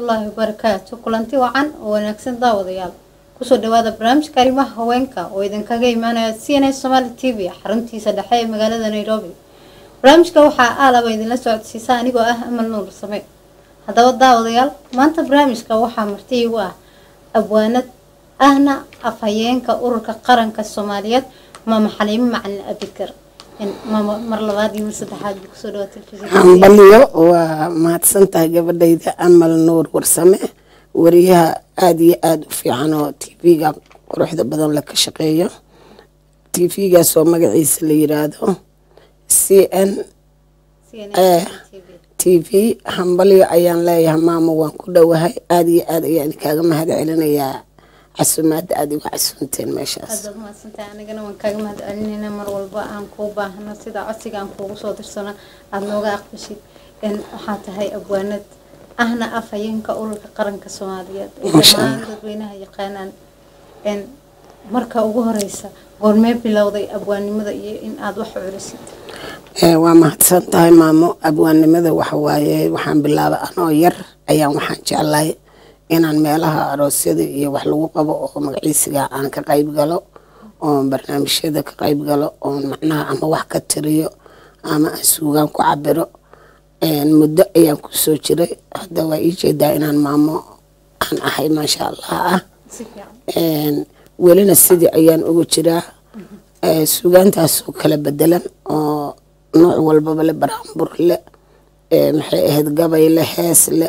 waraxmatullaahi wabarakaatu kulanti wacan oo wanaagsan daawadayaal kusoo dhawaada barnaamijka arrimaha haweenka oo idinkaga imaanaya c n a somaali t v xaruntiisa dhexe ee magaalada nairobi barnaamijka waxaa aalaba idinla socodsiisa anigoo ah amal nuur same haddaba daawadayaal maanta barnaamijka waxaa marti igu ah abwaanad ahna afhayeenka ururka qaranka soomaaliyeed maama xaliimo macalin abikar maama mar labaad iyo mar saddexaad buu kusoo dhawaa telefishinka hambaliyo waa mahadsantahay gabadhayda amal nuur warsame wariyaha aada iyo aada u fiican oo t v-ga quruxda badan la ka shaqeeyo t v-gaas oo magaciisa la yiraahdo c n CNN TV. t v hambalyo ayaan leeyahay maamo waan ku dhowahay aada iyo aada ayaan kaaga mahad celinayaa casumaadda aada igu casunteen meeshaas aada baad mahadsantahay anigana waan kaaga mahad celinayna mar walba aan kuu baahno sida codsiga aan kuugu soo dirsano aada nooga aqbashid n waxaa tahay abwaanad ahna afhayeenka ururka qaranka soomaaliyeed ee Masha dhammaan dadweynaha yaqaanaan n marka ugu horeysa goormee bilowday abwaannimada iyo in aada wax culisid Ee, waa mahadsan tahay maamo abwaannimada waxawaaye waxaan bilaabay anoo yar ayaan waxaan jeclahay inaan meelaha aroosyada iyo wax lagu qabo oo magaciisiga aan ka qayb galo oon barnaamijyada ka qayb galo oon macnaha ama wax ka tiriyo ama aan suugaan ku cabiro Een, muddo ayaan kusoo jiray hadda waa ii jeedaa inaan maamo aan ahay maasha allah ah si fiican Een, welina sidii ayaan ugu jiraa Ee, suugaantaasoo kala bedelan oo nooc walbaba le baraanbur le ee, maxay ahayd gabay le hees le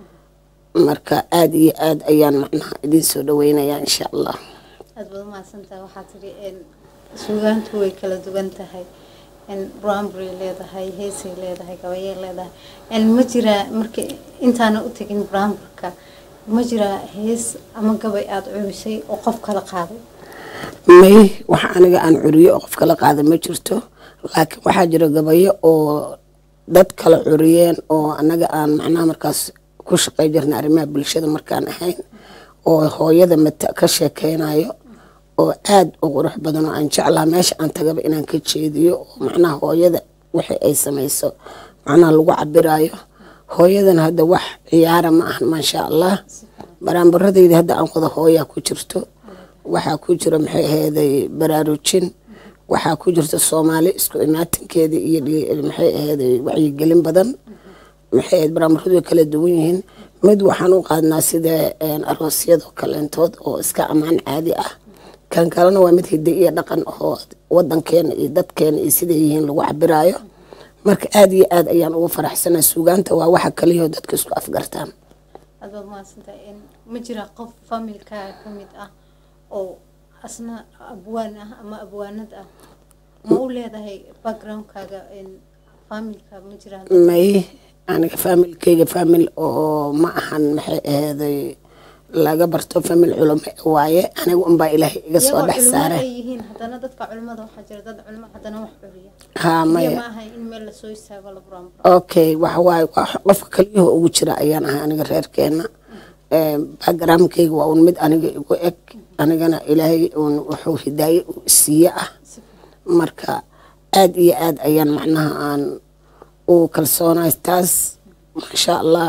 marka aada iyo aada ayaan macnaha idiin soo dhaweynayaa insha allah aada baad umahadsantahay waxaa tiri n suugaantu way kala duwan tahay n brambry leedahay heesay leedahay gabayay leedahay n ma jiraa marka intaana u tegin bramburka ma jiraa hees ama gabay aada culisay oo qof kala qaaday may wax aniga aan curiyo oo qof kala qaada ma jirto laakiin waxaa jira gabayo oo dad kala curiyeen oo anaga aan macnaha markaas ku shaqey jirna arrimaha bulshada markaan ahayn oo hooyada mata ka sheekeynayo oo aada u qurux badan oo aan jeclaa meesha aan tagaba inaan ka jeediyo oo macnaha hooyada wixii ay samayso macnaha lagu cabirayo hooyadana hadda wax ciyaara ma ahan maasha allah baraanbaradayda hadda aan wada hooyaa ku jirto waxaa ku jira maxay aheeday baraarujin waxaa ku jirta soomaali isku imaatinkeeda iyo dhi- maxay aheeday wacyigelin badan maxay ahayd baraambaradu way kala duwan yihiin mid waxaan u qaadnaa sida een, aroosyada kaleentood oo iska ammaan caadi ah kan kalena waa mid hidde iyo dhaqan oo wadankeena iyo dadkeena iyo siday yihiin lagu cabiraayo marka aada iyo aada ayaan ugu faraxsanaa suugaanta waa waxa kaliyao dadka isku afgartaan aada baad umahadsantahay n ma jiraa qof familkaaga ka mid ah oo asna abwaan ah ama abwaanad ah ma u leedahay backgroundkaaga n familka ma jiraa may aniga faamilkeyga faamil oo ma ahan maxay aheeday laga barto faamil culume waaye aniga unbaa ilaahay iga soo iyagoo dhex culimo saare ay yihiin haddana dadka culimada waxaa jira dad culimo haddana wax curiya haa iyo maya ma ahay in meel lasoo istaago la buraanburo okay waxa waaye waa qofka kaliyaho ugu jira ayaan ahay aniga reerkeena backgroundkeyga waa un mid aniga igu eg anigana ilaahay un wuxuu hidaaye uu isiiye ah marka aada iyo aada ayaan macnaha aan ugu kalsoonahay taas maasha allah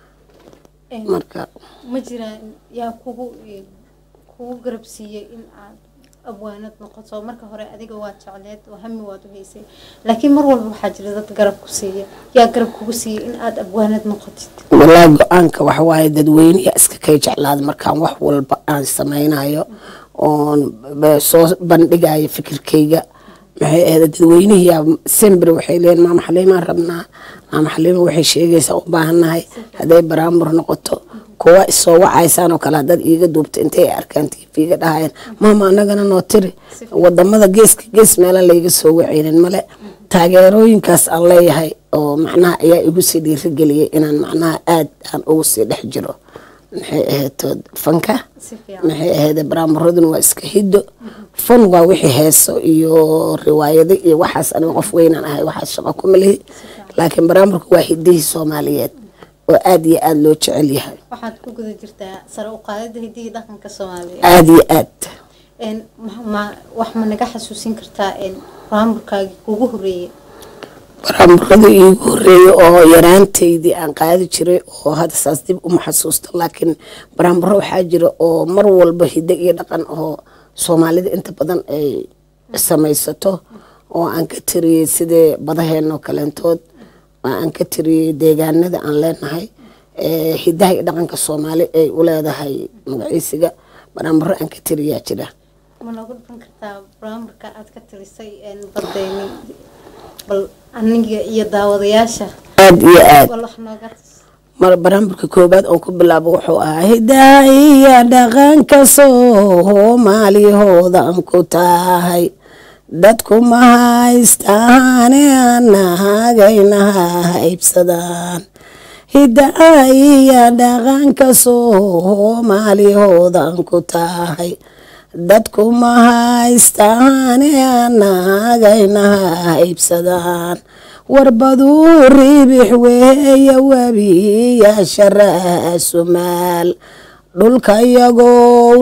marka ma jiraan yaa kugu kugu garab siiyey in aad abwaanad noqoto marka hore adiga waa jecleed oo hami waad u haysay laakiin mar walba waxaa jira dad garab ku siiya yaa garab kugu siiyey in aad abwaanad noqotid walaa go-aanka waxa waaye dadweyneya iska kay jeclaada markaan wax walba aan sameynayo oon ba- soo bandhigayo fikirkeyga maxay ahayd dadweynihiyaa sembre waxay leeyihin maama xaliimaan rabnaa maama xaliima waxay sheegaysaa u baahannahay hadday baraambur noqoto kuwa isoo wacaysaan oo kale haddaad iiga duubto intay ay arkaan tv-ga dhahayeen maama anagana noo tiri wadamada geeska gees meelan layga soo waceynin male taageerooyinkaas aan leeyahay oo macnaha ayaa igu sii dhiirigeliyay inaan macnaha aada aan ugu sii dhex jiro maxay ahayd fanka si fiican maxay ahayd baraamuraduna waa iska hiddo fan waa wixii heeso iyo riwaayado iyo waxaas aniga qof weynaan ahay waxaas shaqo kuma lihi laakiin baraamurka waa hidihii soomaaliyeed oo aada iyo aada loo jecel yahay waxaad ku guda jirtaa sare u qaadida hidihii dhaqanka soomaaliya aada iyo aad n ma- ma wax ma naga xasuusin kartaa n baraamburkaagii kugu horeeyey baraamurada iigu horeeyay oo yaraantaydii aan qaadi jiray oo hadda saas dib uma xasuusto laakiin baraamuro waxaa jira oo mar walba hiddo iyo dhaqan oo soomaalida inta badan ay samaysato oo aan ka tiriyey sidee badaheenoo kaleentood oo aan ka tiriyey deegaanada aan leenahay hidaha iyo dhaqanka soomaali ay u leedahay magaciisiga baraamuro aan ka tiriyaa jira ma noogu dhufan kartaa baraamarka aad ka tirisay badeyni bal aniga iyo daawadayaasha aada iyo aad bal wax nooga tus mar baraamburka koobaad oon ku bilaabo wuxuu ahaa hidaha iyo dhaqanka soomaaliyahoodan ku tahay dadku ma haystaane anahagaynaha haybsadaan hidaha iyo dhaqanka soomaaliyahoodan ku tahay dadku ma haystaane anahagaynaha haybsadaan warbaduu ribix weeye webiyaasha raasumaal dhulka iyagoo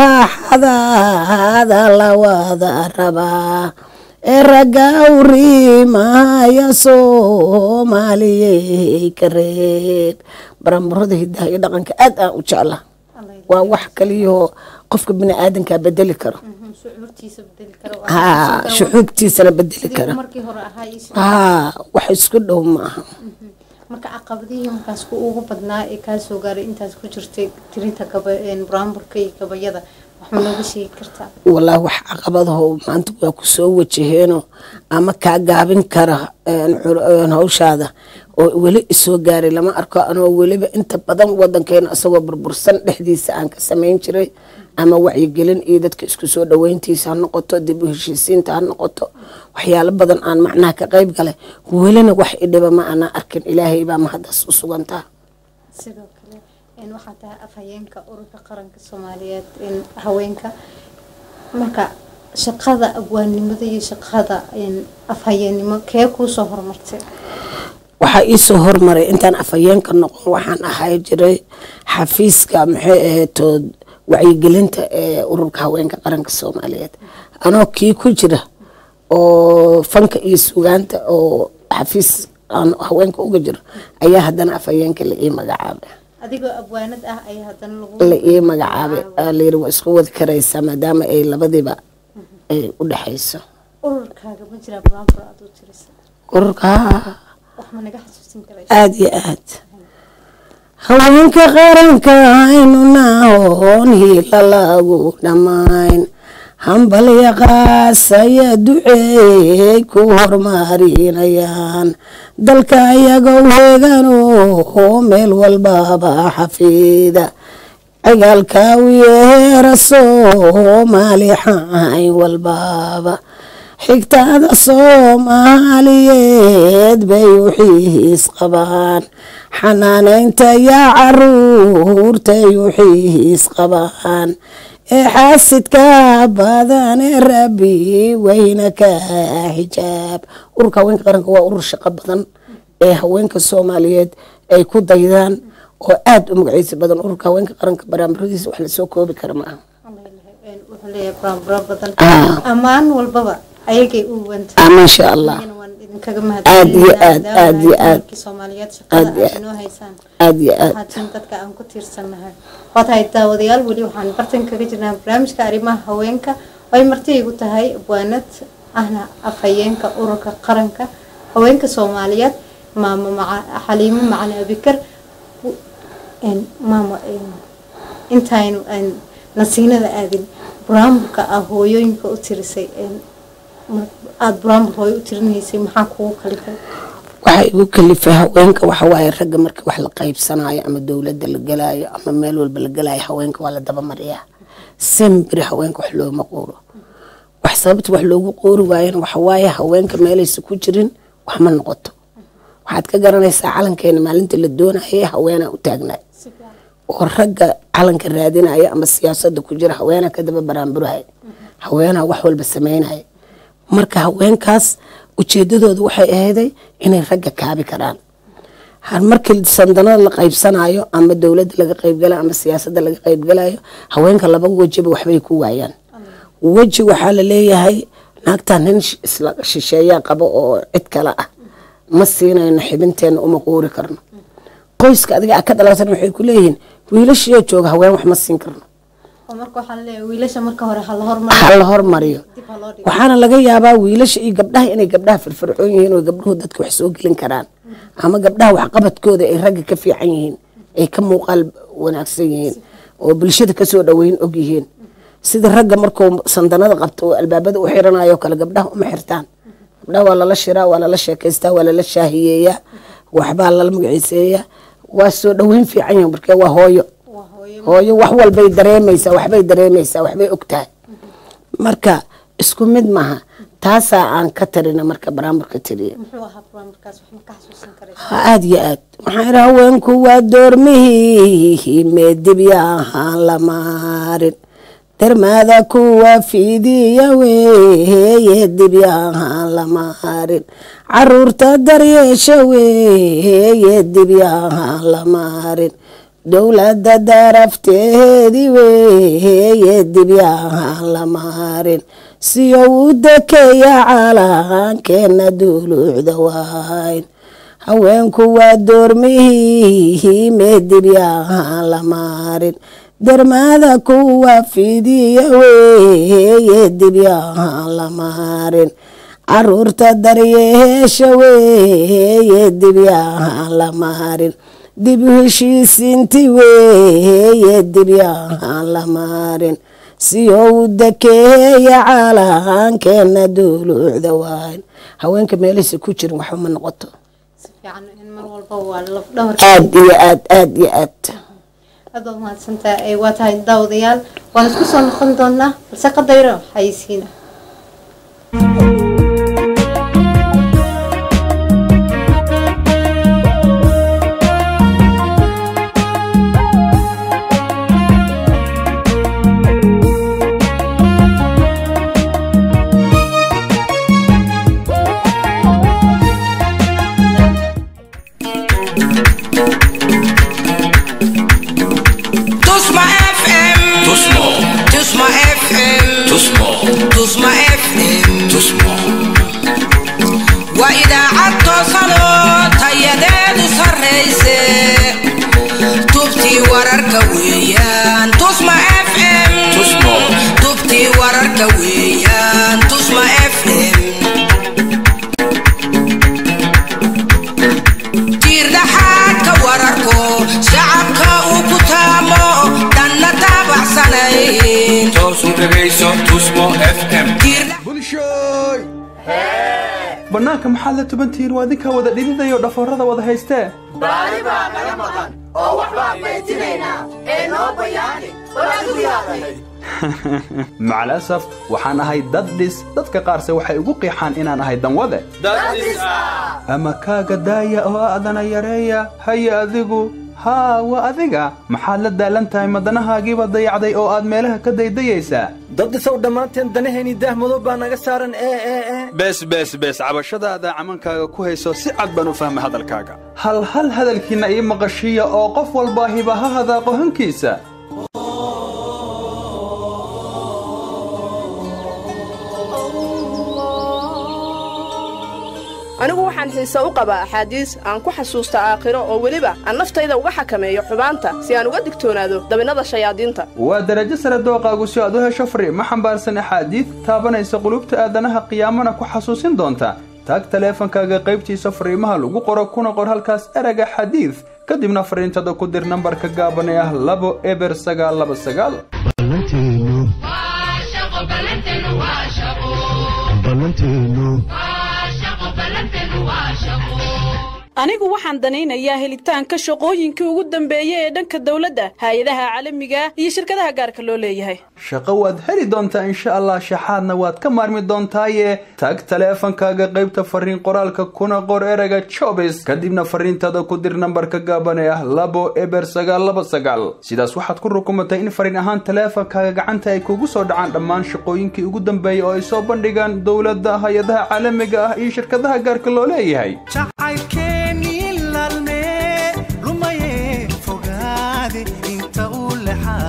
raaxadaada la wada rabaa ee ragga u riimaya soomaaliyey ka reeb baramurada hidaha iyo dhaqanka aad aan u jecla waa wax kaliyahoo qofka bini aadankaa bedeli karo shucuurtiisa bedeli karo haa shucuubtiisana bedeli kara markii hore ahaa iyo sidii- haa wax isku dhow ma aha marka caqabadihii markaas ku ugu badnaa ee kaa soo gaaray intaas ku jirtay tirinta gaba buraamburka iyo gabayada wax ma nooga sheegi kartaa walaahi wax caqabadaho maanta waa ku soo wajaheeno ama kaa gaabin kara een, cur- een, hawshaada oo weli isoo gaaray lama arko anoo weliba inta badan wadankeena isagoo burbursan dhexdiisa aan ka samayn jiray ama wacyigelin iyo dadka isku soo dhaweyntiisa ha noqoto dib u heshiisiinta ha noqoto waxyaalo badan aan macnaha ka qayb galay welina wax idhiba ma aanaa arkin ilaahay baa mahadaas u sugantaa sidoo kale een, waxaa tahay afhayeenka ururka qaranka soomaaliyeed een, haweenka marka shaqada abwaannimada iyo shaqada een, afhayeennimo kee kuusoo horumartay waxaa iisoo hormaray intaan afhayeenka noqon waxaan ahay jiray xafiiska maxay ahaytood wacyigelinta ee ururka haweenka qaranka soomaaliyeed anoo kii ku jira oo fanka iyo sugaanta oo xafiis aan haweenka uga jiro ayaa haddana afhayeenka la ii magacaabay adigoo abwaanad ah ayaa haddana lagu la ii magacaabay aa layiri waa isku wadi karaysaa maadaama ay labadiiba ay u dhexayso ururkaaga ma jiraa buraambur aad u tirisa ururka wax ma naga xasuusin karaysa aada iyo aad haweenka qaranka aynu nahoon hiila lagu dhammayn hambalya qaasaya duceey ku hormarinayaan dalka iyagoo heeganoo meel walbaba xafiida cigaalka u yeera soomaali xayn walbaba xigtada soomaaliyeed bay u xiis qabaan xanaanaynta yaa caruurtay u xiis qabaan ee xaasidka badan ee rabbi weyna ka xijaab ururka haweenka qaranka waa urur shaqo badan ee haweenka soomaaliyeed ay ku daydaan oo aada u magaciisa badan ururka haweenka qaranka baraamuradiisa wax lasoo koobi kara ma aha wuxuu leeyahay buraamburo badan Ah. ammaan walbaba ayagay u wanta ah maasha allah Anigana waan idinkaga Aad iyo aad, mahadcelinayaa aad iyo aad. dumarkii soomaaliyeed shaqada Aad iyo aad aad. inoo haysaan aada iyo aad waxaatiin dadka aan ku tiirsannahay waa tahay daawadayaal weli waxaan bartan kaga jirnaa barnaamijka arrimaha haweenka oo ay marti igu tahay abwaanad ahna afhayeenka ururka qaranka haweenka soomaaliyeed maamo maca xaliimo macali abikar W- een, maamo een, intaynu aan nasiinada aadin buraamburka ah hooyooyinka u tirisay een, mar- aada buraambur hooyo u tirinaysay maxaa kugu kalifay waxaa igu kalifay haweenka waxa waaye ragga marka wax la qaybsanayo ama dowladda la galayo ama meel walba la galayo haweenka waa la dabamariyaa sembiri haweenka wax looma qooro wax sababta wax loogu qoori waayana waxa waaye haweenka meelaysa ku jirin wax ma noqoto waxaad ka garanaysaa calankeena maalinta la doonayay haweenaa u taagnaa si fiican oo ragga calanka raadinaya ama siyaasada ku jira haweenaa ka daba baraanburahaya haweenaa wax walba sameynaya marka haweenkaas ujeedadooda waxay ahayday inay ragga kaabi karaan har markii sandanada la qaybsanayo ama dowladda laga qaybgalayo ama siyaasada laga qaybgalayo haweenka laba wejiba waxbay ku waayaan weji waxaa la leeyahay naagtaa nin sh- isla shisheeyaa qabo oo cid kale ah ma siinayno xibinteena uma quuri karno qoyska adiga a ka dhalatan waxay ku leeyihiin wiilashiyoo jooga haween wax ma siin karno oo marka waxaa laleeyahay wiilasha marka hore ha la hormariyo ha la hormariyo dib ha loo dhigo waxaana laga yaabaa wiilasha iyo gabdhaha inay gabdhaha firfircoon yihiin oo gabdhuhu dadka wax soo gelin karaan ama gabdhaha waxqabadkooda ay ragga ka fiican yihiin ay ka muuqaal wanaagsan yihiin oo bulshada kasoo dhaweyn og yihiin sida ragga markuu sandanada qabto oo albaabada u xiranayo kale gabdhaha uma xirtaan gabdhaha waa lala shiraa waa lala sheekaystaa waa lala shaahiyeeyaa waxbaa lala magaciiseeyaa waa soo dhaweyn fiican yihiin markee waa hooyo waa hooyo hooyo wax walbay dareemaysaa waxbay dareemaysaa waxbay ogtahay marka isku mid maaha taasaa aan ka tarina marka baraamarka tiriye muxuu ahaa barnaamijkaas wax ma ka xasuusan karaysa aada iyo aad waxaan idhi haweenku waa doormihii meedibyahaan la maarin dermaada kuwa fiidiya weeye dibyahaan la maarin caruurta daryeesha weeye dibyahaan la maarin dowladda darafteedi weeye dibyahaan la maarin siyo u dekeeya calaankeena duuluucda wayn haweenku waa doormihii meedibyahaan la maarin dermaada kuwa fidiya weeye dibyahaan la maarin caruurta daryeesha weeye dibyahaan la maarin dib u heshiisiinti weeye dibyahaan la maarin siyo u dekeeya calaankeena duuluucda wayn haweenka meelahaysa ku jirin waxba ma noqoto si fiican in mar walba waa laf dhabar aada iyo aad aada iyo aad aad baad mahadsantaha ee waa tahay daawadayaal waan isku soo noqon doonaa balse qadayro xayisiina Tusma FM. Tusmo, Tusma FM. Tusmo, Tusma FM. Tusmo, Waa idaacad toosan oo tayadeedu sarrayse. Tubtii wararka weeyaan. Tusma FM. Tusmo. Tubtii wararka weeyaan. Tusma FM. tiirdhaxaadka wararko shacabka uu ku taamo dhanna taabacsanayn toos u dhegayso Tusmo FM. Tiirdha- bulshooy bannaanka maxaad la tubantihiin waa idinkaa wada dhididayoo dhafoorada wada haystee macal asaf waxaan ahay dad dhis dadka qaarse waxay ugu qiixaan inaan ahay danwade ama kaaga daaya oo aadana yareeya haya adigu haa waa adiga maxaad la daalan tahay madanahaagiiba dayacday oo aad meelaha ka daydayaysaa dad isaw dhammaanteen danahayni daah madow baa naga saaran ee ee ee bees bees bees cabashadaada camankaaga ku hayso si cad baan u fahmay hadalkaaga hal hal hadalkiinna ii maqashiiya oo qof walbaa hiba ha hadaaqo hankiisa anigu waxaan xiise u qabaa axaadiis aan ku xasuusta aakhiro oo weliba aan naftayda uga xakameeyo xumaanta si aan uga digtoonaado dabinnada shayaadiinta waa darajo sare dooqaagu si aad u hesho fariimo xambaarsan axaadiid taabanaysa qulubta aadanaha qiyaamana ku xasuusin doonta taag taleefankaaga qaybtiisa fariimaha lagu qoro kuna qor halkaas erega xadiid kadibna fariintada ku dir nambarka gaaban ee ah labo eber sagaal laba sagaal anigu waxaan danaynayaa helitaanka shaqooyinkii ugu dambeeyey ee dhanka dawladda hay-adaha caalamiga iyo shirkadaha gaarka loo leeyahay shaqo waad heli doontaa insha allah shaxaadna waad ka maarmi doontaaye tag taleefankaaga qaybta fariin qoraalka kuna qor erega jobis kadibna fariintada ku dir nambarka gaaban ee ah labo eber sagaal laba sagaal sidaas waxaad ku rukumatay in fariin ahaan taleefankaaga gacanta ay kugu soo dhacaan dhammaan shaqooyinkii ugu dambeeyey oo ay soo bandhigaan dowladda hay-adaha caalamiga ah iyo shirkadaha gaarka loo leeyahay jacaylkeenii laalmee lumaye fogaade inta uu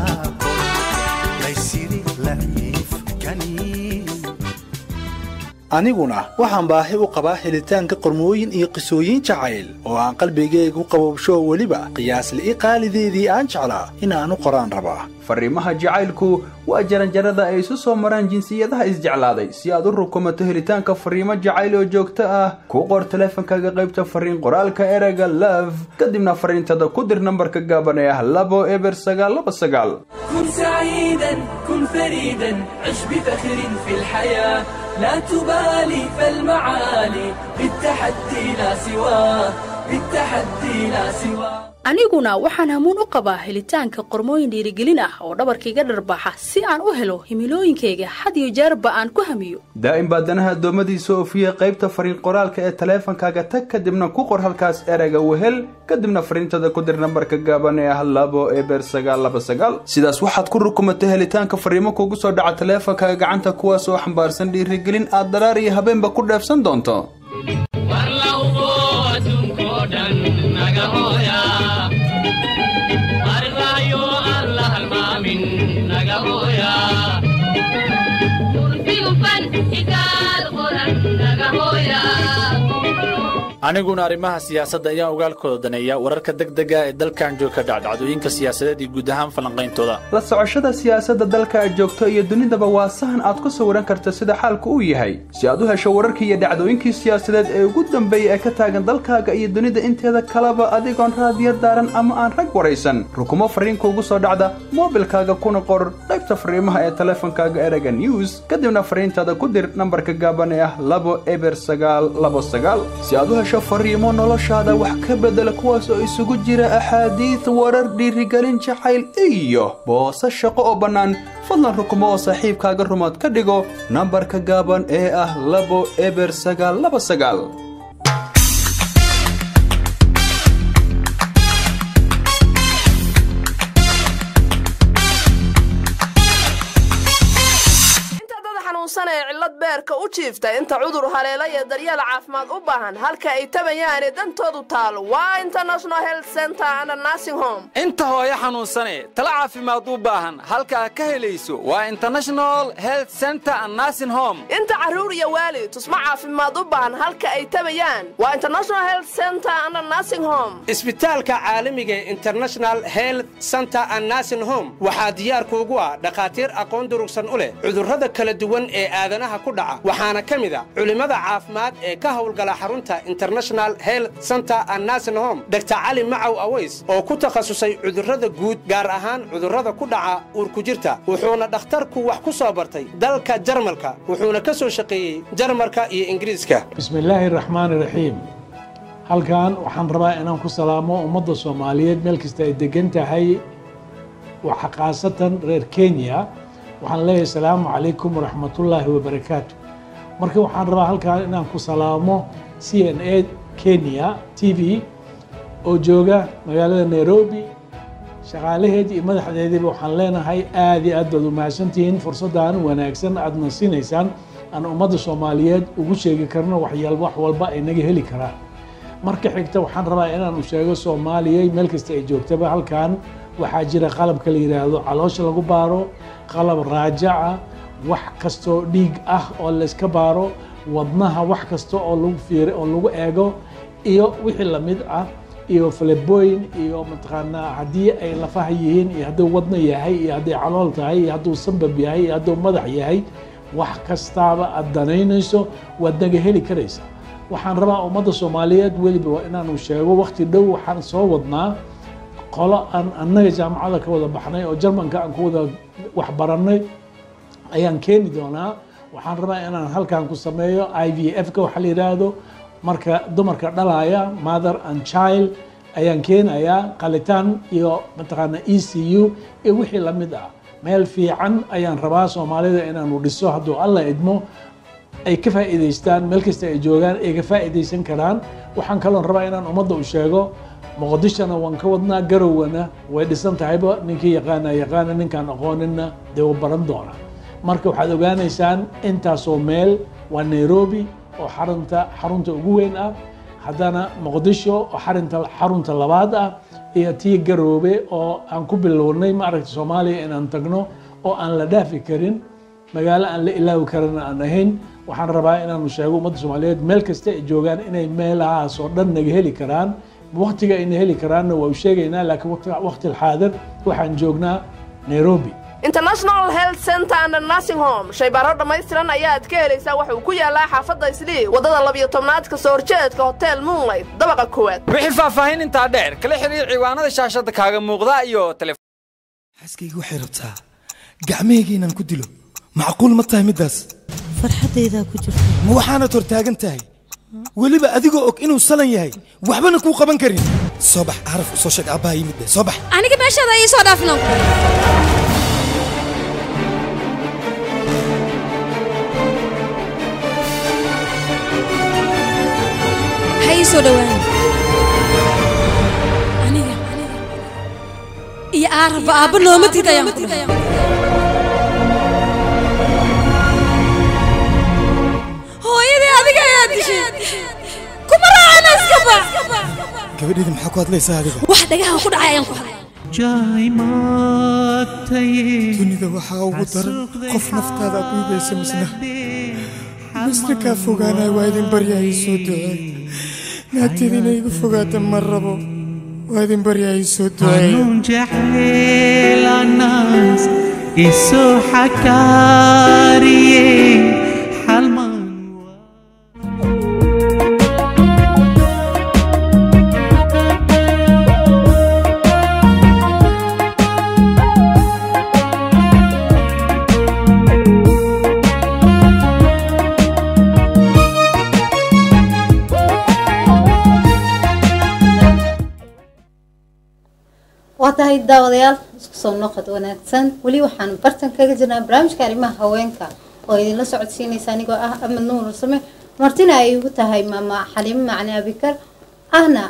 lexaaqo laysiri laciifkani aniguna waxaan baahi u qabaa helitaanka qormooyin iyo qisooyin jacayl oo aan qalbigayga u qabowsho weliba qiyaasli'i qaalideedii aan jeclaa inaanu qoraan rabaa fariimaha jacaylku waa jaranjarada ay isu soo maraan jinsiyadaha isjeclaaday si aad u rukumato helitaanka fariimo jacayl oo joogto ah ku qor taleefankaaga qaybta fariin qoraalka ereyga love kadibna fariintada ku dir nambarka gaaban ee ah labo eber sagaal laba sagaal كن سعيدا كن فريدا عش بفخر في الحياة لا تبالي فالمعالي بالتحدي لا سواه بالتحدي لا سواه aniguna waxaan hamuun u qabaa helitaanka qormooyin dhiirigelin ah oo dhabarkaiga dharbaxa si aan u helo himilooyinkayga had iyo jeerba aan ku hamiyo daa'im baa danaha addoommadiisa oofiya qaybta fariin qoraalka ee taleefankaaga tag kadibna ku qor halkaas ereyga wehel kadibna fariintada ku dir nambarka gaaban ee ah labo eber sagaal laba sagaal sidaas waxaad ku rukumatay helitaanka fariimo kugu soo dhaca taleefankaaga gacanta kuwaas oo xambaarsan dhiirigelin aad daraar iyo habeenba ku dheefsan doonto aniguna arrimaha siyaasadda ayaan ogaalkooda daneeya wararka degdega ee dalkan joogka dhacdhacdooyinka siyaasadeed iyo guud ahaan falanqayntooda la socoshada siyaasadda dalka aad joogto iyo dunidaba waa sahan aad ku sawiran karta sida xaalku uu yahay si aad u hesho wararkii iyo dhacdooyinkii siyaasadeed ee ugu dambeeyey ee ka taagan dalkaaga iyo dunida inteeda kaleba adigoon raadiyo daaran ama aan rag waraysan rukumo fariinka ugu soo dhacda moobilkaaga kuna qor qaybta fariimaha ee taleefankaaga ereyga news kadibna fariintaada ku dir nambarka gaaban ee ah labo eber sagaal labo sagaal si aad u hesho fariimo noloshaada wax ka bedela kuwaas oo isugu jira axaadiid warar dhiirigelin jacayl iyo boose shaqo oo bannaan fadlan rukumo oo saaxiibkaaga rumaad ka dhigo nambarka gaaban ee ah labo eber sagaal laba sagaal ee cillad beerka u jiifta inta cudur haleela iyo daryeel caafimaad u baahan halka ay tabayaane dantoodu taalo waa international health center and nursing home inta hooyo xanuunsane tala caafimaad u baahan halkaa ka helayso waa international health center and nursing home inta carruur iyo waalid tusmo caafimaad u baahan halka ay tabayaan waa international health center and nursing home isbitaalka caalamiga ee international health center and nursing home waxaa diyaarkuugu ah dhakhaatiir aqoon durugsan u leh cudurrada kala duwan ee aadanaha ku dhaca waxaana ka mid a culimmada caafimaad ee ka howlgala xarunta international health center and nursing home dr cali macaw aways oo ku takhasusay cudurrada guud gaar ahaan cudurrada ku dhaca uurkujirta wuxuuna dhakhtarku wax ku soo bartay dalka jarmalka wuxuuna ka soo shaqeeyey jarmalka iyo ingiriiska bismillaahi raxmaani raxiim halkan waxaan rabaa inaan ku salaamo ummadda soomaaliyeed meel kasta ay degan tahay waxa khaasatan reer kenya waxaan leeyahay asalaamu calaykum waraxmatullaahi wabarakaatu marka waxaan rabaa halkan inaan ku salaamo c n a kenya t v oo jooga magaalada nairobi shaqaalaheedii iyo madaxdeediiba waxaan leenahay aad iyo aad baad umahadsantihiin fursaddan wanaagsan aadna siinaysaan aan ummadda soomaaliyeed ugu sheegi karno waxyaal wax walba ay naga heli karaan marka xigta waxaan rabaa inaan u sheego soomaaliya meel kasta ay joogtaba halkan waxaa jira qalabka la yidhaahdo caloosha lagu baaro qalab raajaca wax kastoo dhiig ah oo layska baaro wadnaha wax kasta oo lagu fiir oo lagu eego iyo wixii lamid ah iyo falebooyin iyo mataqaanaa haddii ay lafaha yihiin iyo hadduu wadno yahay iyo hadday calool tahay iyo hadduu sambab yahay iyo hadduu madax yahay wax kastaaba aad danaynayso waad naga heli karaysa waxaan rabaa ummadda soomaaliyeed weliba inaanu sheego wakti dhow waxaan soo wadnaa qolo aan annaga jaamacada ka wada baxnay oo jarmanka aan ku wada waxbarannay ayaan keeni doonaa waxaan rabaa inaan halkan ku sameeyo i v f-ka waxaa la yidhaahdo marka dumarka dhalaya mother and child ayaan keenayaa qalitaan iyo mataqaana e c u iyo wixii lamid ah meel fiican ayaan rabaa soomaalida inaanu dhiso hadduu alla idmo ay ka faa'iidaystaan meel kasta ay joogaan ay ka faa'iidaysan karaan waxaan kaloon rabaa inaan ummadda u sheego muqdishona waan ka wadnaa garowna way dhisan tahayba ninkii yaqaana yaqaana ninkaan aqooninna dee wuu baran doona marka waxaad ogaanaysaan intaasoo meel waa nairobi oo xarunta xarunta ugu weyn ah haddana muqdisho oo xarinta xarunta labaad ah iyo tii garoobe oo aan ku bilownay maaragta soomaaliya inaan tagno oo aan la dhaafi karin magaalo aan la ilaawi karana aan ahayn waxaan rabaa inaanu sheego ummadda soomaaliyeed meel kasta ay joogaan inay meelahaas oo dhan naga heli karaan waktiga ayna heli karaanna waa u sheegaynaa laakiin waqti- waqti alxaadir waxaan joognaa nairobi international health center and nursing home shaybaaro dhammaystiran ayaad ka helaysaa wuxuu ku yaalaa xaafadda islii waddada labiyo tobnaad kasoo horjeedka hotel moonlight dabaqa koowaad wixii faahfaahin intaa dheer kala xiriir ciwaanada shaashada kaaga muuqda iyo tele xaaskayga waxay rabtaa gacmahayga inaan ku dilo macquul ma tahay middaas farxaddaydaa ku jirta ma waxaanad hortaagan tahay weliba adigoo og inuu salan yahay waxbana kuu qaban karin soo bax caraf u soo sheeg aabbaha yimid be soo bax aniga meeshaada ii soo dhaafno ha ii soo dhowaan aniga iyo aaraba aabba nooma tid ayaan ku dhahay hooyadii adiga ayaa dishay kuma raacana iska bax gabadheeda maxaa ku hadlaysaa adiga wax dhagaha ku dhacay ayaan ku hadlay dunida waxaa ugu daran qof naftaada aad dhiibaysa misna misna kaa fogaanaya waa idin baryahay soo duceey naagteeda inay igu fogaata ma rabo waa idin baryahay soo duceey قانون جحيل الناس يسو حكاري حلمان waa tahay daawadayaal isku soo noqod wanaagsan weli waxaan bartan kaga jirnaa barnaamijka arrimaha haweenka oo idinla socodsiinaysa anigoo ah amad nuur same martina ay igu tahay maama xaliimo macni abikar ahna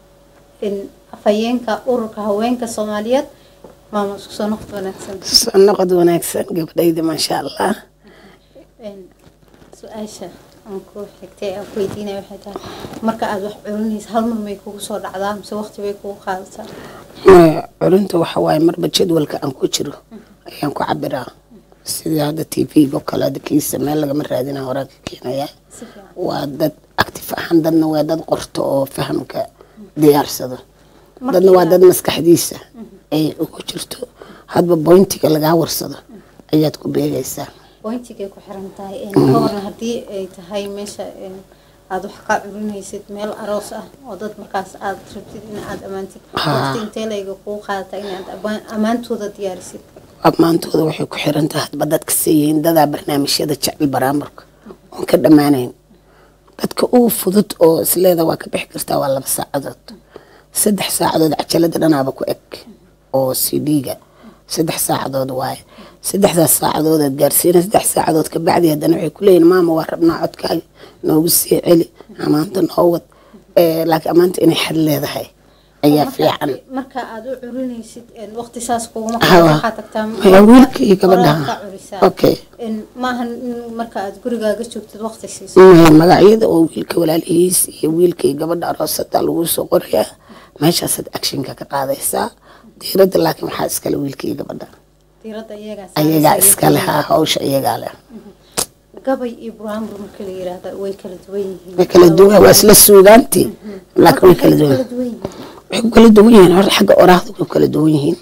in afhayeenka ururka haweenka soomaaliyeed maama isku soo noqod wanaagsan soo noqod wanaagsan gabadhayda maasha allah Een, su-aasha aan ku xigtay aan ku weydiinaya waxay tahay marka aad wax culinaysa hal mar may kugu soo dhacdaa mise waqti bay kugu qaadataa Maya, culinta waxa waaye marba jadwalka aan ku jiro ayaan ku cabiraa sidii hadda t v-ga oo kale hadda kiisa meel lagama raadina horaa ka keenaya waa dad active ahaan dadna waa dad qorto oo fahamka diyaarsado dadna waa dad maskaxdiisa ay ugu jirto hadba bointiga lagaa warsado ayaad ku beegaysaa bointigay ku xiran tahay een, ka waran haddii ay tahay meesha een, aad wax ka culinaysid meel aroos ah oo dad markaas aad rabtid in aad ammaantid Haa. waqti intee layga kugu qaadata inaad amaan- ammaantooda diyaarisid ammaantooda waxay ku xiran tahay hadba dadka siiyihiin dadaa barnaamijyada jecel baraamarka oon ka dhammaanayn dadka ugu fudud oo isleeda waa ka bixi kartaa waa laba saacadood saddex saacadood cajalada dhanaaba ku eg oo cd-ga saddex saacadood waaye saddexdaas saacadood aad gaarsiina saddex saacadood ka bacdi haddana waxay ku leeyihin maama waa rabnaa codkaaga noogu sii celi amaanta noo wad Eh, laakiin amaanta inay xad leedahay ayaa Marka- fiican marka aad u culinaysid een, waqti saas kuguma Haa. qaado waxaa tagtaa Maya, wiilka iyo gabadha. qoraal ka culisaa. Okay. Een, maahan in marka aad gurigaaga joogtid waqti siiso Maya, magacyada oo wiilka walaalihiis iyo wiilka iyo gabadha aroosada lagu soo qorayaa meeshaasaad actionka ka qaadaysaa diiradda laakiin waxaa iskale wiilka iyo gabadha diiradda iyagaa ayagaa saaraysa, iskale iyagaa ha hawsha iyagaa leh gabay iyo buraanbur marka la yiraahdo way kala duwan yihiin way kala duwan waa isla suugaantii laakiin way kala duwan yihiin waxay ku kala duwan yihiin horta xagga oraahda way ku kala duwan yihiin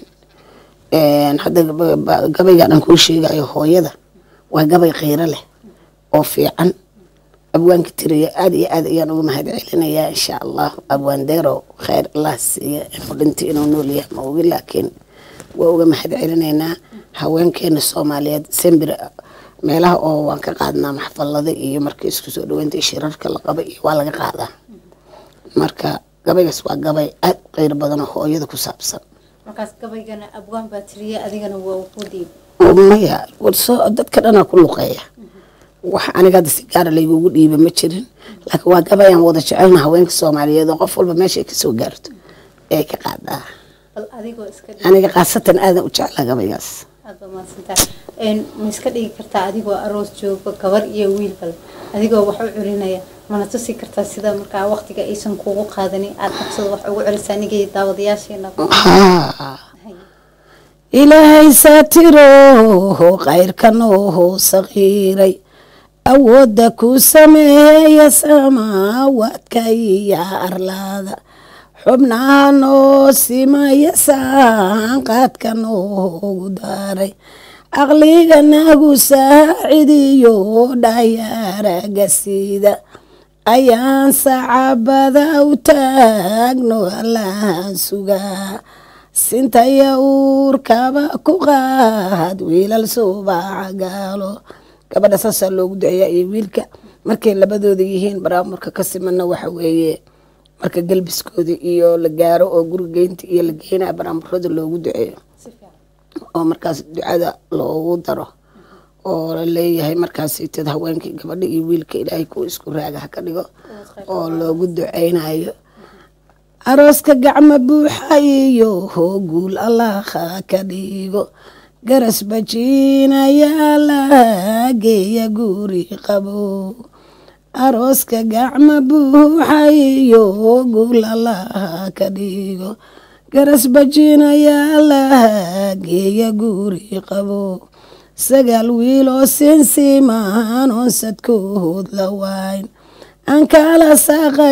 Een, hadda gaba- ba- gabaygan aan kuu sheegayo hooyada waa gabay khayro leh oo fiican abwaanka tiriya aad iyo aad ayaan uga mahad celinayaa insha allah abwaan deero khayr allah siiya inuu dhintay inuu nool yahay ma ogi laakiin waa uga mahad celinaynaa haweenkeena soomaaliyeed sembir meelaha oo waan ka qaadnaa maxfalada iyo marka isku soo dhaweynta iyo shirarka la qaba iyo waa laga qaadaa marka gabaygaas waa gabay aad u qeyr badan oo hooyada ku saabsan markaas gabaygana abwaan baa tiriya adigana waa ku diib maya warso dadka dhanaa ku luqeeya wax aniga hadda si gaara laygugu dhiiba ma jirin laakiin waa gabayaan wada jecelna haweenka soomaaliyeed oo qof walba meesha ay kasoo gaarto ee ka qaadaa bal adigoo iska dhig aniga khaasatan aadan u jeclaa gabaygaas aad baa mahadsantahay een ma iska dhigi kartaa adigoo aroos joogo gabar iyo wiil bal adigoo wax u culinaya mana tusi kartaa sida markaa waqtiga aysan kugu qaadanin aad qabsado wax ugu celisaa anigay daawadayaasheena Haa. ilaahay saatiroho qayrkanooho saqiiray awoodda ku sameeya samaawaadka iyo arlaada xubnaha noo simaya saanqaadka noogu daaray aqliga nagu saacidiyo dhayaaraga sida ayaan sacabada u taagno allahan sugaa sintaya uurkaba ku qaad wiilal subaca gaalo gabadha saasaa loogu duceeyaa iyo wiilka markay labadooda yihiin baraamarka ka simana waxa weeye marka galbiskooda iyo la gaaro oo gurigeynta iyo la geynaya baraamarada loogu duceeyo oo markaas ducada loogu daro oo la leeyahay markaasitad haweenkii gabadha iyo wiilka ilaahay kuwa isku raaga ha ka dhigo oo loogu duceynayo arooska gacmo buuxa iyo guul allaha ka dhigo garas bajiinayaa la geeya guri qabo arooska gacmo buuxa iyo guul allaha ka dhigo garas bajiinayaa la geeya guri qabo sagaal wiiloo sinsimaan oon sadkood la waayn aan kala saaqa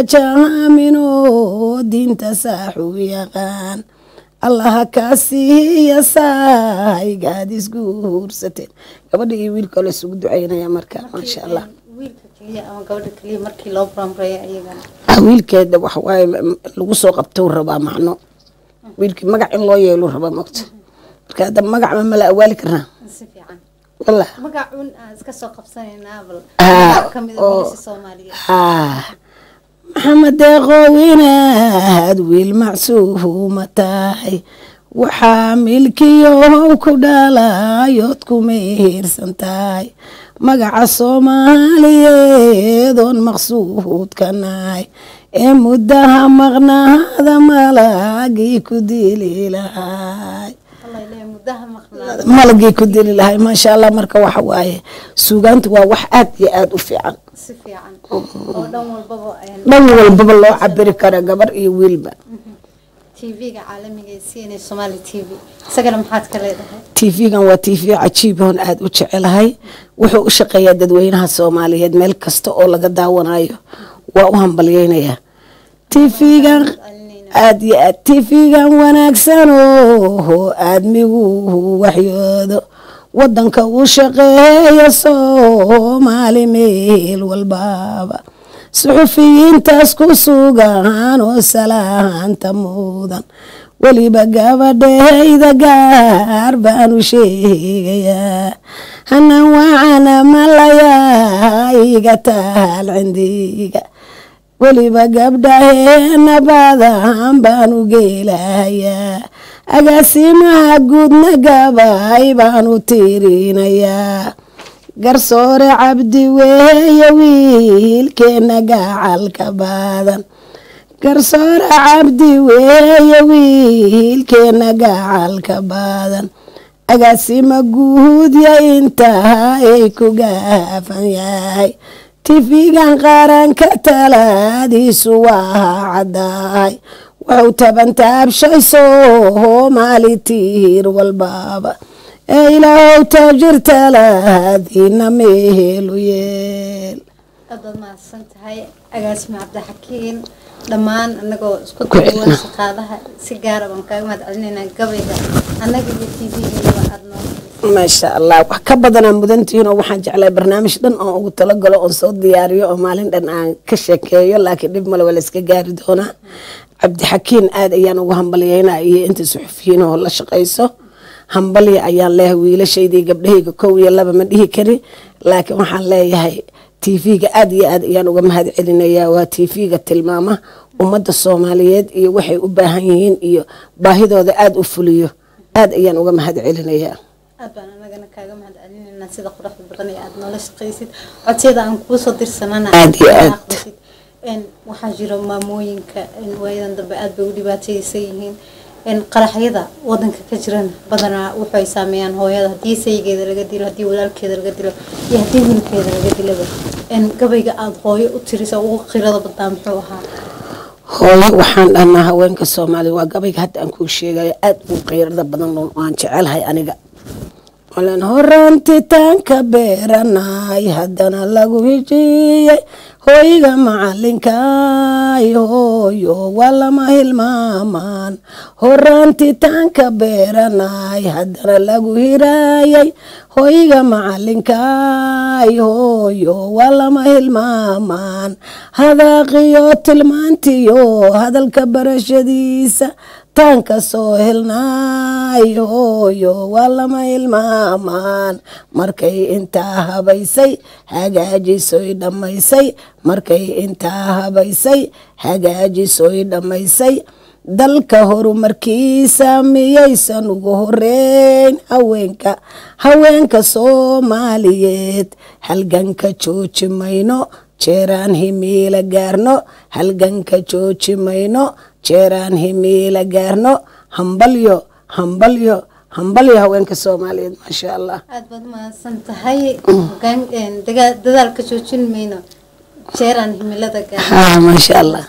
jaaminoo diinta saaxu yaqaan allaha kaa siiya saaygaad isku huursateen gabadha iyo wiilka la isugu duceynaya marka maasha allah wiilka keliya ama gabadha keliya markii loo baramreeya iyagana ah wiilkeeda waxawaaye lagu soo qabtou rabaa macno wiilkii magac in loo yeelu rabaa mogta marka hadda magac ma mala awaali karnaa si fiican wallah magacuun aan iska soo qabsanaynaa bal Ah, magac kamid oo- a soomaaliyeed ah maxamed deeqow inaad wiil macsuuma tahay waxaa milkiyow ku dhalayood ku mehersan tahay magaca soomaaliyeed oon maqsuud ka nahay ee muddaha maqnaada malagii ku dili lahay allah ilaahay muddaha maqnaada malagii ku dili lahay maasha allah marka waxa waaye suugaanta waa wax aad iyo aad u fiican si fiican oo dhan walbaba een, dhan walbaba loo cabiri kara gabar iyo wiilba tv-ga caalamiga ee cna somali t v isagana maxaad ka leedahay tv-gan waa tv cajiib oon aada u jecelahay wuxuu u shaqeeyaa dadweynaha soomaaliyeed meel kasta oo laga daawanayo waa u hambalyeynayaa tv-gan aad iyo aad tv-gan wanaagsan oo aadmigu waxyoodo wadanka u shaqeeya soomaali meel walbaba suxufiyiintaas ku sugan oo salaanta mudan weliba gabadhayda gaar baan u sheegayaa hanan wacana malayaa iga taal cindiga weliba gabdhaheena badan baan u geelayaa agaasimaha guudna gabay baan u tiirinayaa garsoore cabdi weeye wiilkeena gacalka badan garsoore cabdi weeye wiilkeena gacalka badan agaasima guudya intaa ay ku gaafan yahay tifigan qaranka talaadiisu waa caddahay wuxuu tabantaabshay soomaali tiir walbaba ee ilaahow taajir talaadiina meelu yeel aad baad mahadsan tahay agaasima cabdixakiin dhammaan anagoo isku duwan shaqaalaha si gaara baan kaaga mahad celinaynaa gabayga annaga iyo tv-gaba aad noo maasha allah wax ka badanaa mudantihiin oo waxaan jeclay barnaamij dhan oo ugu talagalo oon soo diyaariyo oo maalin dhan aan ka sheekeeyo laakiin dhib male waa la iska gaari doonaa cabdixakiin aad ayaan ugu hambalyeynaa iyo inta suxufiyiin oo la shaqayso hambalya ayaan leeyahay wiilashaydii gabdhahayga kow iyo laba ma dhihi kari laakiin waxaan leeyahay tv-ga aad iyo aad ayaan uga mahad celinayaa waa tv-ga tilmaama ummadda soomaaliyeed iyo waxay u baahan yihiin iyo baahidooda aada u fuliyo aad ayaan uga mahad celinayaa aad baan anagana kaaga mahad celinaynaa sida quruxda badan ee aad noola shaqaysid codsiyada aan kuusoo dirsanana Aad iyo aad. aqbasid. Een, waxaa jira maamooyinka een, waayadan dambe aad bay u dhibaataysan yihiin een, qaraxyada wadanka ka jirana badanaa waxay saameeyaan hooyada haddii saygeeda laga dilo haddii walaalkeeda laga dilo iyo haddii wiilkeeda laga dilaba Een, gabayga aada hooyo u tirisa ugu qirada badnaa muxuu ahaa hooyo waxaan dhahnaa haweenka soomaaliya waa gabayga hadda aan kuu sheegayo aad u qeyrada badan oo aan jecelahay aniga olen horaantitaanka beeranay haddana lagu hijiyey hooyga macalinkay hooyo waa lama hilmaamaan horaantitaanka beeranay haddana lagu hiraayay hooyga macalinkay hooyo waa lama hilmaamaan hadaaqiyo tilmaantiyo hadalka barashadiisa taanka soo helnaay hooyo waa lama hilmaamaan markay intaa habaysay hagaajisoy dhammaysay markay intaa habaysay hagaajisoy dhammaysay dalka horumarkiisa miyaysan ugu horeyn haweenka haweenka soomaaliyeed halganka jooji mayno jeeraan himiila gaarno halganka jooji mayno jeeraan himiila gaarno hambalyo hambalyo hambalyo haweenka soomaaliyeed maasha allah aad baad umahadsan tahay hogaan- een, dagaa- dadaalka joojin mayno jeeraan himilada ha maasha allah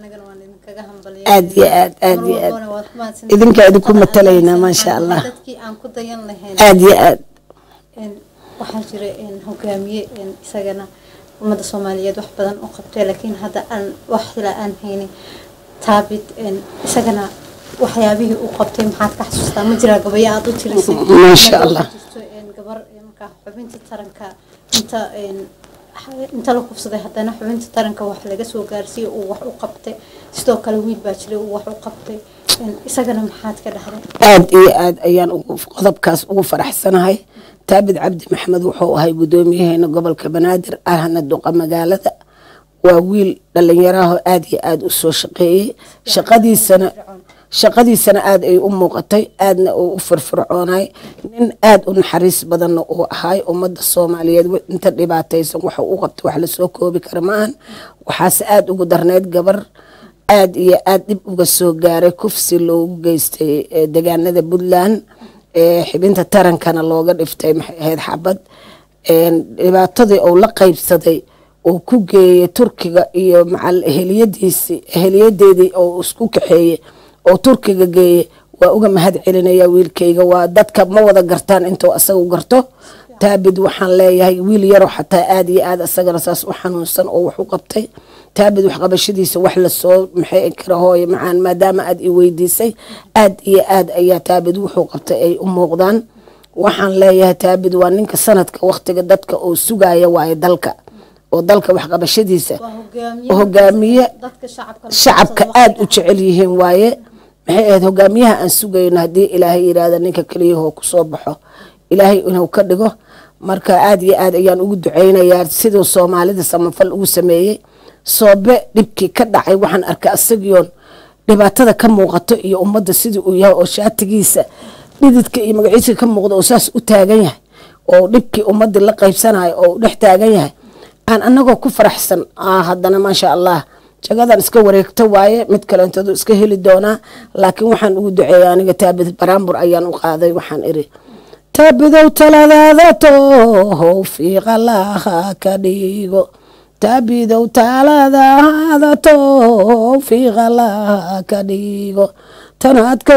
aad iyo aad aad iyo aad idinkaa idinku matalaynaa maasha allah dadkii aan ku dayan lahayn aad iyo aad een, waxaa jira een, hogaamiye een, isagana ummadda soomaaliyeed wax badan u qabtay laakiin hadda aan wax ila aan haynin taabit een, isagana waxyaabihii uu qabtay maxaad ka xasuustaa ma jiraa gabayo aad u tirisay Maasha Allah. jirto een, gabar een, markaa xubinta taranka inta een, inta la kufsaday haddana xubinta taranka wax laga soo gaarsiiyey uu wax u qabtay sidoo kale wiil baa jiray uu wax u qabtay een, isagana maxaad ka dhahday aad iyo aad ayaan ugu qodobkaas ugu faraxsanahay taabid cabdi maxamed wuxuu ahay guddoomiyaheena gobolka banaadir ahna duqa magaalada waa wiil dhalinyaraho aad iyo aad u soo shaqeeyey shaqadiisana shaqadiisana aad ay u muuqatay aadna uu u firfircoonay nin aad u naxariis badanna uu ahay ummadda soomaaliyeed wi- inta dhibaataysan waxa u qabtay wax lasoo koobi kara maahan waxaase aad ugu darneyd gabar aad iyo aad dhib uga soo gaaray kufsi loogu geystay eh, deegaanada puntland ee xibinta tarankana looga dhiftay maxay ahayd xabad een, dhibaatadii uu la qaybsaday uu ku geeyey turkiga iyo macal eheliyadiisi eheliyadeedii oo isku kaxeeyey oo turkiga geeyey waa uga mahad celinaya wiilkayga waa dadka ma wada gartaan intuu asagu garto taabid waxaan leeyahay wiil yaroo xataa aad iyo aad asagana saas u xanuunsan oo wax u qabtay taabid waxqabashadiisa wax lasoo maxay kara hooye macaan maadaama aad i weydiisay aad iyo aad ayaa taabid wuxuu qabtay ay u muuqdaan waxaan leeyahay taabid waa ninka sanadka waqtiga dadka oo sugaya waaye dalka oo dalka waxqabashadiisa hogaamiye dadka shacabka shacabka aad u jecel yihiin waaye maxay ahayd hogaamiyaha aan sugayno haddii ilaahay yiraahda ninka keliyahoo kusoo baxo ilaahay inuu ka dhigo marka aad iyo aad ayaan ugu duceynayaa siduu soomaalida samafal ugu sameeyey soobe dhibkii ka dhacay waxaan arkay asagiyoon dhibaatada ka muuqato iyo ummadda sidii uu yahay oo shaatigiisa dhididka iyo magaciisa ka muuqda oo saas u taagan yahay oo dhibkii ummadii la qaybsanayo oo u dhex taagan yahay aan anagoo ku faraxsan ah, haddana maasha allah jagadan iska wareegto waaye mid kalentoodu iska heli doonaa laakiin waxaan ugu duceeya aniga taabid baraambur ayaan u qaaday waxaan iri taabidow taladaada toohow fiiqalaha ka dhigo taabidow taladaada toohow fiiqalaha ka dhigo tanaadka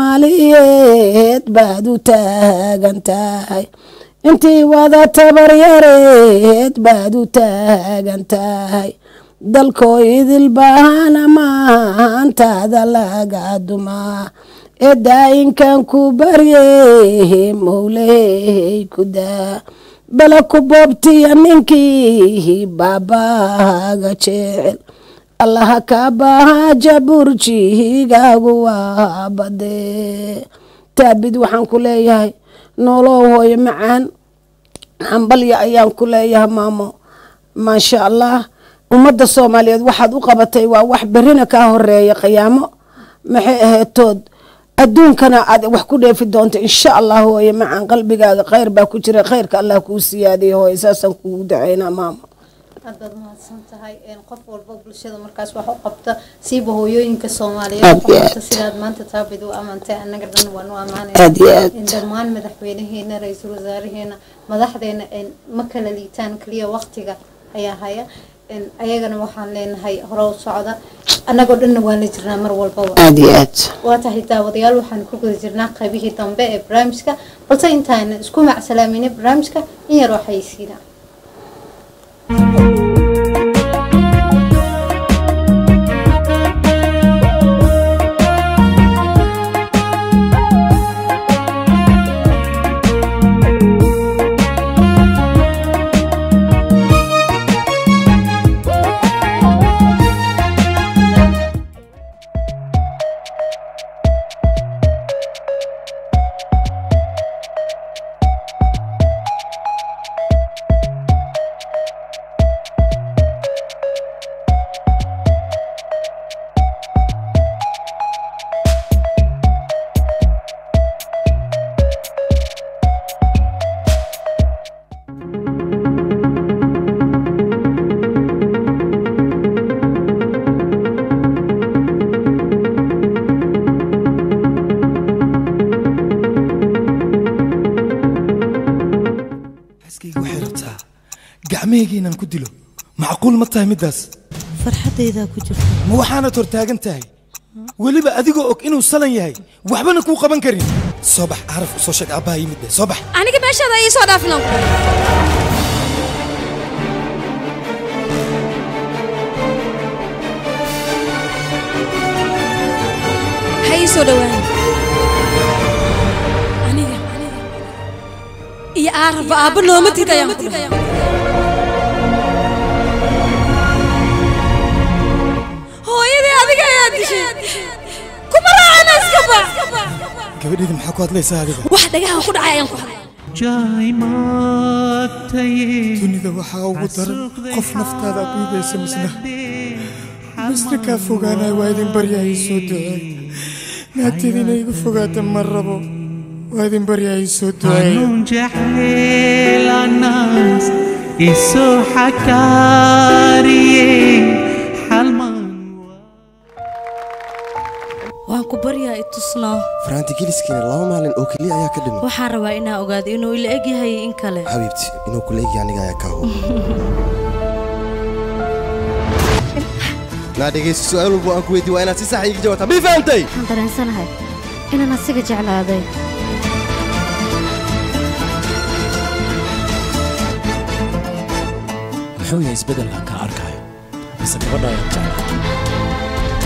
soomaaliyeed baad u taagan tahay intii wada tabaryareed baad u taagan tahay dalkoo idil baahana maantaada laga dumaa ee daayinkan ku barye mowlehey ku daa bala ku boobtiya ninkii baabaaga jecel allaha kaa baaha jaburjigaagu waa badee taabid waxaan ku leeyahay noolow hooyo macaan hambalya ayaan ku leeyahay maamo maasha allah ummadda soomaaliyeed waxaad u qabatay waa wax berina kaa horeeya qiyaamo maxay aheetood adduunkana aad wax ku dheefi doonta insha allah hooye macaan qalbigaaga khayr baa ku jira khayrka allah kuu siyaadiya hooye saasaan kugu dacaynaa maamo aad baad mahadsan tahay een, qof walba bulshada markaas wax u qabta siiba hooyooyinka soomaaliyeed Aad iyo qabta aad. sidaad maanta taabid u ammaantay annaga dhan waan u Aad iyo aad. ammaanaya dhammaan madaxweynaheena ra-iisul wasaareheena madaxdeena een, ma kala liitaan keliya waqtiga ayaa haya een, ayagana waxaan leenahay hore u socda annagoo dhanna waan la jirnaa mar walbaba aada iyo aad waa tahay daawadayaal waxaan ku guda jirnaa qaybihii dambe ee barnaamijka balse intaana isku macsalaaminay barnaamijka in yar oo xayeysiina xaskayga waxay rabtaa gacmahayga inaan ku dilo macquul ma tahay middaas farxaddaydaa ku jirta ma waxaanad hortaagan tahay weliba adigoo og inuu salan yahay waxbana kuu qaban karin soo bax caraf u soo sheeg aabbaha yimid be soo bax aniga meeshaada ii soo dhaafin ha ii soo dhowaan aniga iyo aaraba aabba nooma tid ayaan ku dhahay hooyadii adiga ayaa dishay kuma raacana iska bax gabadheedi maxaa ku hadlaysaa adiga wax dhagaha ku dhacay ayaan ku hadlay dunida waxaa ugu daran qof naftaada aad dhiibaysa misna misna kaa fogaanaya waa idin baryahay soo duceey naagteeda inay igu fogaata ma rabo waa idin baryahay soo duceey حنون جحيل الناس إسو حكاري حلمان waan ku baryaa i tusnaa faraanti geliskiina laba maalin oo keliya ayaa ka dhiman waxaan rabaa inaa ogaado inuu ila eg yahay in kale xabiibti inuu kula egya aniga ayaa kaa hubo naa dhegayso su'aal walba aan ku weydiin waa inaad si sax iiga jawaabtaa mii fahamtay waxaan dareensanahay inaan asiga jeclaaday muxuu yahay isbeddelkan kaa arkayo mise gabadha ayaan jeclaa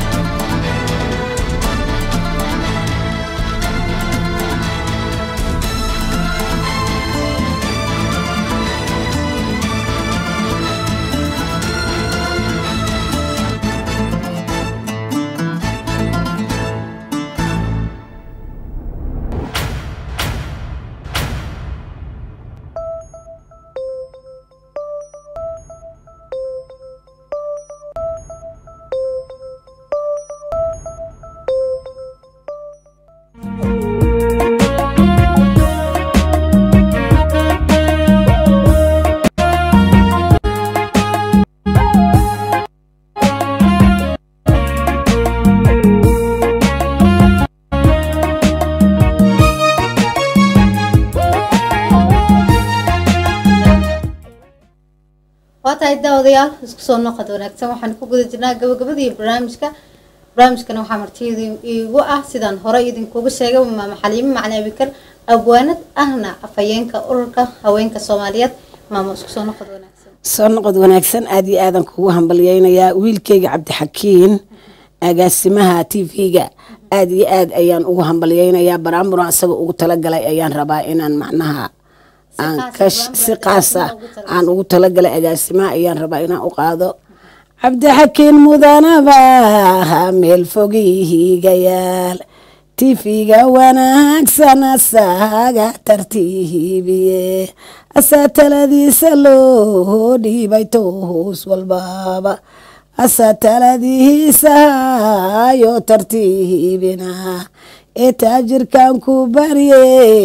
waa tahay daawadayaal isku soo noqod wanaagsan waxaan ku guda jirnaa gabagabadii barnaamijka barnaamijkana waxaa martida iigu ah sidaan hore idinkugu sheegay maama xaliimo macali abikar abwaanad ahna afhayeenka ururka haweenka soomaaliyeed maama isku soo noqod wanaagsan soo noqod wanaagsan aad iyo aadan kugu hambalyaynayaa wiilkayga cabdixakiin agaasimaha t v-ga aad iyo aad ayaan ugu hambalyaynayaa baraamburan asaga ugu talagalay ayaan rabaa inaan macnaha aan ka si qaasa aan ugu talagalay agaasimaha ayaan rabaa inaan u qaado cabdixakiin mudanaba meel fogihigayaal tifiga wanaagsan asaga tartiibiye asaa taladiisa loo dhiibay toos walbaba asaa taladiisa hayo tartiibina ee taajirkan ku barye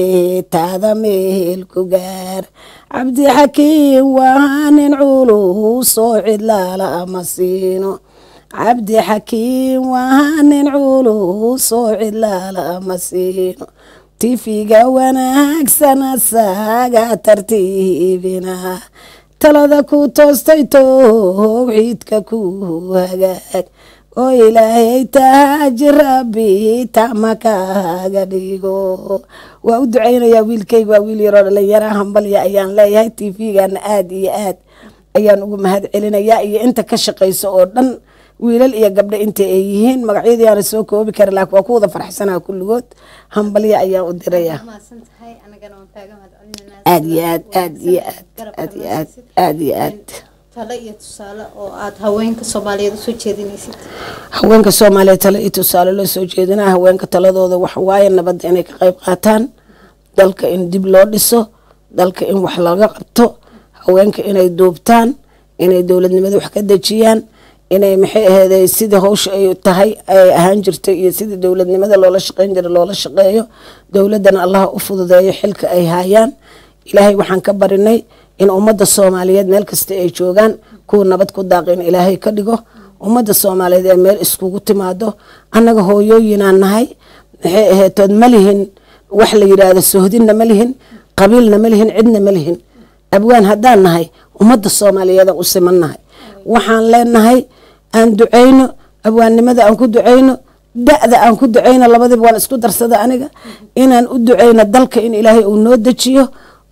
taada meel ku gaar cabdixakiin waa nin culus oo cidlaala ama siino cabdixakiin waa nin culus oo cidlaala ama siino tifiga wanaagsan asaga tartiibina talada ku toostay towxiidka ku hagaag oo ilaahay taaji rabbi tama kaaga dhigo waa u ducaynayaa wiilkayga waa wiil yaroo dhalinyaraha hambalya ayaan leeyahay t v-gana aada iyo aad ayaan ugu mahad celinayaa iyo inta ka shaqaysa oo dhan wiilal iyo gabdho inta ay yihiin magacyadii aana soo koobi karin laakiin waa ku wada farxsanaha kulligood hambalya ayaan u dirayaa aad iyo aad aad iyo aad aad iyo aad aad iyo aad talo iyo tusaale oo aad haweenka soomaaliyeed usoo jeedinaysid haweenka soomaaliyeed tale iyo tusaale loo soo jeedinaa haweenka taladooda waxa waaye nabadda inay ka qayb qaataan dalka in dib loo dhiso dalka in wax laga qabto haweenka inay duubtaan inay dowladnimada wax ka dejiyaan inay maxay aheeday sidii hawsha ay tahay ay ahaan jirtay iyo sidii dowladnimada loola shaqeyn jiray loola shaqeeyo dowladana allaha u fududeeyo xilka ay haayaan ilaahay waxaan ka barinay in ummadda soomaaliyeed meel kasta ay joogaan kuwa nabad ku daaqi in ilaahay ka dhigo ummadda soomaaliyeed ee meel iskugu timaado annaga hooyooyinaan nahay maxay aheetood ma lihin wax la yidhaahdo sohdinna ma lihin qabiilna ma lihin cidna ma lihin abwaan haddaan nahay ummadda soomaaliyeedaan u siman nahay waxaan leenahay aan ducayno abwaannimada aan ku ducayno da-da aan ku ducayno labadiba waan isku darsada aniga inaan u ducayno dalka in ilaahay uu noo dejiyo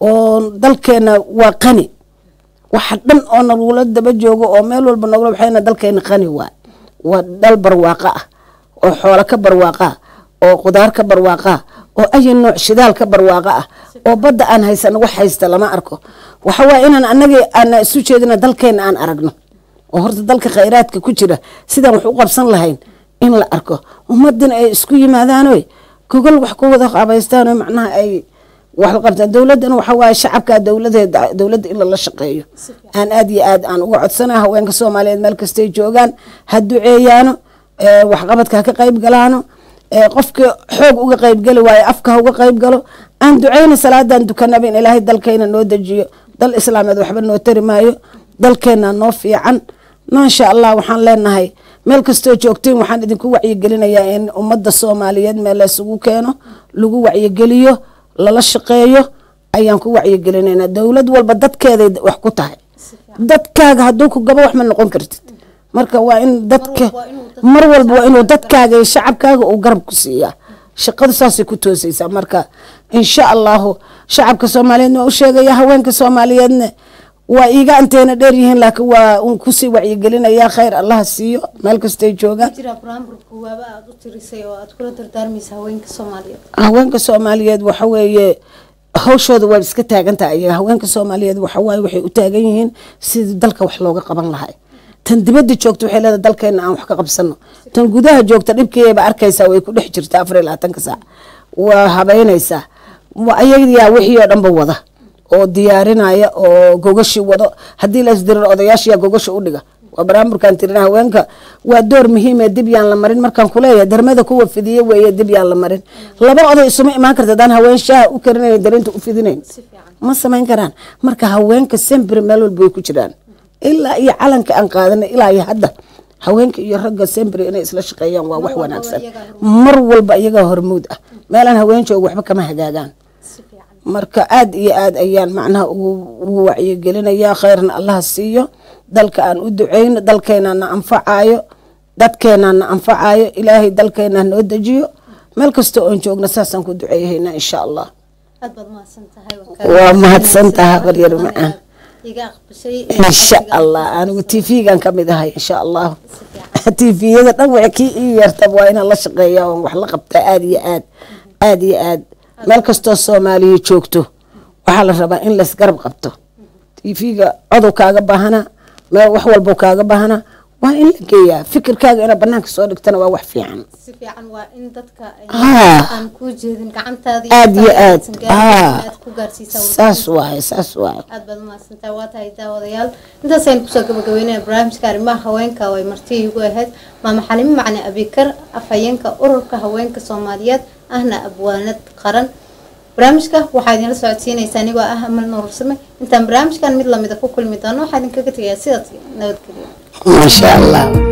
oo dalkeena waa qani waxa dhan oo nagula daba joogo oo meel walba nogula waxayna dalkeena qani waa waa dal barwaaqa ah oo xoolo ka barwaaqa ah oo qudaar ka barwaaqa ah oo ayi nooc shidaal ka barwaaqa ah oo badda aan haysano wax haysta lama arko waxa waaye inaan anagii aan isu jeedina dalkeena aan aragno oo horta dalka khayraadka ku jira sidaan wax u qabsan lahayn in la arko ummadina ay isku yimaadaanoy gogol wax ku wada qabaystaano macnaha ay wax la qabtaan dowladana waxa waaye shacabka dowladeeda dowladda in lala shaqeeyo aan aad iyo aad aan uga codsana haweenka soomaaliyeed meel kastay joogaan ha duceeyaano waxqabadka ha ka qayb galaano qofka xoog uga qayb geli waayo afka ha uga qayb galo aan duceyna salaadan dukanaba in ilaahay dalkayna noo dejiyo dal islaameed waxba noo tari maayo dalkeena noo fiican maasha allah waxaan leenahay meel kastoo joogtiin waxaan idinku wacyigelinayaa in ummadda soomaaliyeed meel laysugu keeno lagu wacyigeliyo lala shaqeeyo ayaan ku wacyigelinaynaa dowlad walba dadkeeday wax ku tahay dadkaaga hadduu ku gabo wax ma noqon kartid marka waa in dadka mar walba waa inuu dadkaaga iyo shacabkaaga uu garab ku siiyaa shaqadu saasay ku toosaysaa marka insha allahu shacabka soomaaliyeedna waa u sheegaya haweenka soomaaliyeedna waa iiga anteena dheer yihiin laakiin waa un kusii wacyigelinayaa khayr allaha siiyo meel kastay joogaan jira barnaamijka kuwaaba aad u tirisay oo aad kula dardaarmaysa haweenka soomaaliyeed haweenka soomaaliyeed waxa weeye hawshooda waa iska taagantaha ayaga haweenka soomaaliyeed waxa waaye waxay u taagan yihiin sidii dalka wax looga qaban lahay tan dibadda joogta waxay leedahay dalkeena aan wax ka qabsano tan gudaha joogta dhibkeeba arkaysaa way ku dhex jirta afar iyo labaatanka saac waa habeynaysaa ayayaa wixii oo dhanba wada oo diyaarinaya oo gogashi wado haddii la isdiriro odayaashiyaa gogasha u dhiga waa barnaamijkan tirina haweenka waa door muhiime dib yaan la marin markaan kuleeyahay darmada kuwa fidiye weeye dib yaan la marin laba oday isuma imaan karta hadaan haween shaaha u karinayn darinta u fidinayn ma samayn karaan marka haweenka sembri meel walba way ku jiraan ilaa iyo calanka aan qaadanay ilaa iyo hadda haweenka iyo ragga sembri inay isla shaqeeyaan waa wax wanaagsan mar walba iyagaa hormuud ah meelaan haween jooga waxba kama hagaagaan marka aad iyo aad ayaan macnaha ugu wacyigelinayaa khayrna allaha siiyo dalka aan u duceyno dalkeena na anfacayo dadkeena na anfacayo ilaahay dalkeena noo dejiyo meel kasta oon joogna saasaan ku duceeyahayna insha allah aad baad mahadsan tahay waa mahadsantaha baryar macaan iga aqbashay insha allah anigu t v-gan ka mid ahay insha allah t v-yada dhan wa kii ii yeertaba waa inaan la shaqeeya oon wax la qabtaa aad iyo aad aad iyo aad meel kastoo soomaaliya joogto waxaa la rabaa in laysgarab qabto t v-ga codow kaaga baahana meel wax walbo kaaga baahana waa in la geeyaa fikirkaaga inaad banaanka soo dhigtana waa wax fiican si fiican waa in dadka Ah. aan kuu jeedin gacantaada aad iyo aad ah ah ku gaarsiisaa saas waaye saas waaye aad baad mahadsantahay waa tahay daawadayaal intaasaynu kusoo gabagabeynaya barnaamijka arrimaha haweenka oo ay marti igu ahayd maama xalimo macne abikar afhayeenka ururka haweenka soomaaliyeed ahna abwaanad qaran barnaamijka waxaa idinla socodsiinaysaa anigoo ah amal nuursame intaan barnaamijkan mid lamida ku kulmi doono waxaa idinkaga tegayaa sidaas nabadgelyo maasha allah